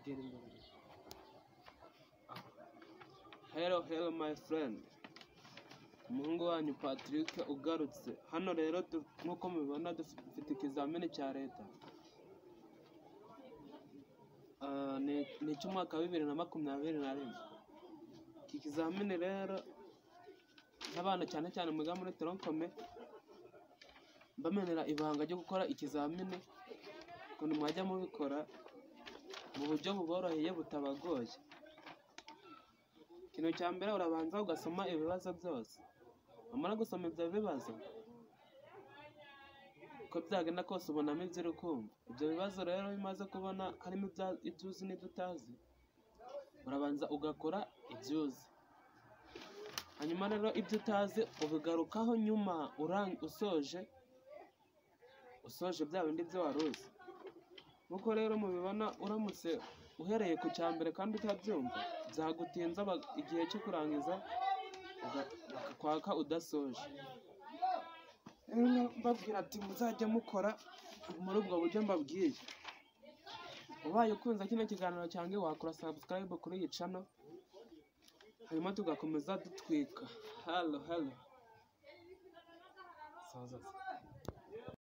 Diyelim böyle. Hello, hello my friend. Umuhungu wanyu Patrick ugarutse. Hano rero tu- nk'uko mubibona dufite ikizamini cya leta. Ah, ni ni icy'umwaka wa bibiri na makumyabiri na rimwe. Iki kizamini rero n'abana cyane cyane mwiga muri toronkome mbamenera ibanga ryo gukora ikizamini ukuntu mwajya mubikora mu buryo buboroheye butabagoye ikintu cya mbere urabanza ugasoma ibibazo byose wamara gusoma ibyo bibazo uko byagenda kose ubonamo ibyo uri kumva ibyo bibazo rero iyo umaze kubona harimo ibya- ibyo uzi n'ibyo utazi urabanza ugakora ibyo uzi hanyuma rero ibyo utazi ubigarukaho nyuma urang- usoje usoje bya bindi byo wari uzi nk'uko rero mubibona uramutse uhereye ku cya mbere kandi utabyumva byagutinza ba- igihe cyo kurangiza uga- bakakwaka udasoje Rero mbabwira ati muzajya mukora muri ubwo buryo mbabwiye ubaye ukunze kino kiganiro cyanjye wakora subscribe kuri iyi channel hanyuma tugakomeza dutwika halo halo sawa sawa